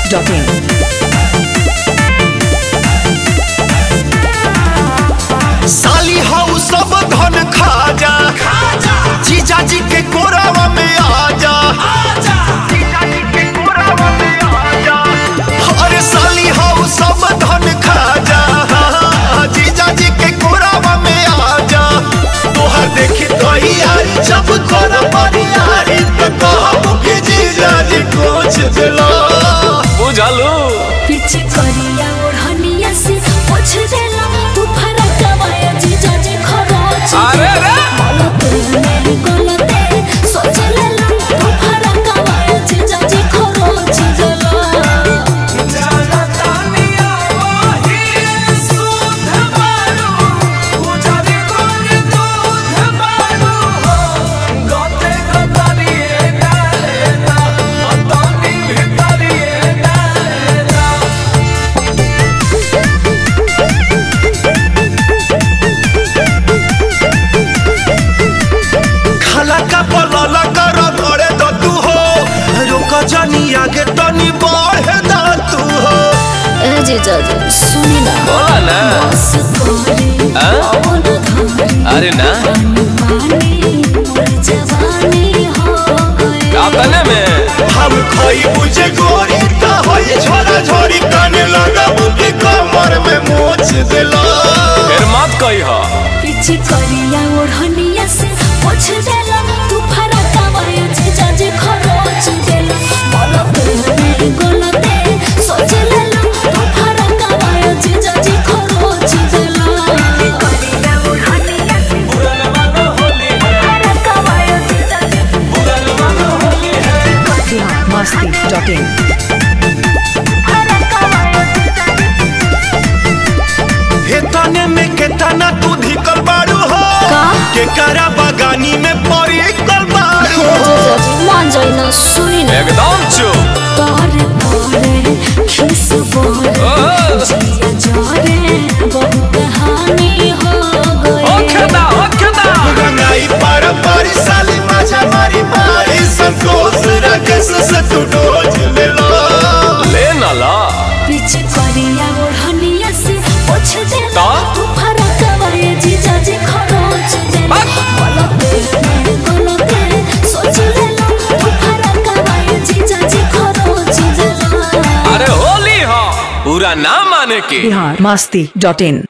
biharmasti.in साली हाउ सब धन खा जा जीजा जी के कोरावा में आ जा अरे साली हाउ सब धन खा जा जीजा जी के कोरावा में आ जा तोहर देखी तो यारी जब कर यारी तो कहबू कि जीजा जी कुछ दिला बुझलू पीछे करिया ओढ़निया से पोछ देला तू फरक कमाया जीजा जी खरोच अरे रे गलत मेरी गलते सोच लेला तू फरक कमाया जीजा जी खरोच देला खाला का पलाला कर घरे द तू हो रुक जानी आगे तनी बढ़े द तू हो ए जीजा जी सुनी ना बोला ना बस करे हाँ? अपन घरे अरे ना पानी मोर जवानी हो गए अपने में हम खोई बुझे गोरी ता होई छोरा छोरी काने लगा बुकी कमर में मोच दिला फिर मत कही हो पीछे करिया ओढ़निया से पोछ देला तू फरक कमाया जीजा जी खरोच देला गलत मेरी गलते सोच लेला तू फरक कमाया जीजा जी खरोच देला करिया ओढ़निया से फरक कमाया जीजा जी biharmasti.in फरक कमाया जीजा जी हे तने में के तना तू धिकल बाड़ू हो का? के करा बगानी में परी कल बाड़ू हो जीजा जी मान जाई ना सुनी ना एकदम चुप तारे तारे खिस बोले ओ, जिया जारे बहुत हानि हो गई ओखे दा ओखे दा रंगाई पार पारी साली माझा मारी मारी संकोच रकेश से तू डोज ले लो ले ना ला पीछे करिया ओढ़निया से पोछ दे का? तू फरक कवाए जीजा जी खरोच दे बक। गलते मेरे गलते सोच ले लो तू फरक कवाए जीजा जी खरोच दे अरे होली हो पूरा ना माने की biharmasti.in